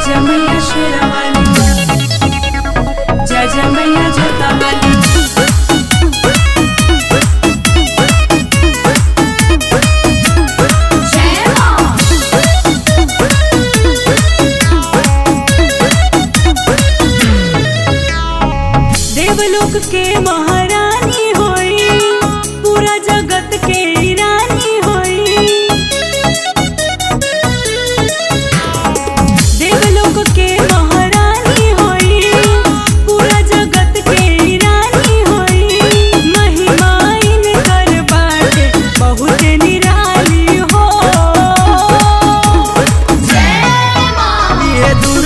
जय मैया शेरावाली जय जय मैया जोतावाली जय माँ देवलोक के महारानी होई पूरा जगत के रानी होई देवलोक के महारानी होई पूरा जगत के रानी होई महिमा इनकर बाटे बहुत निराली हो जय माँ ये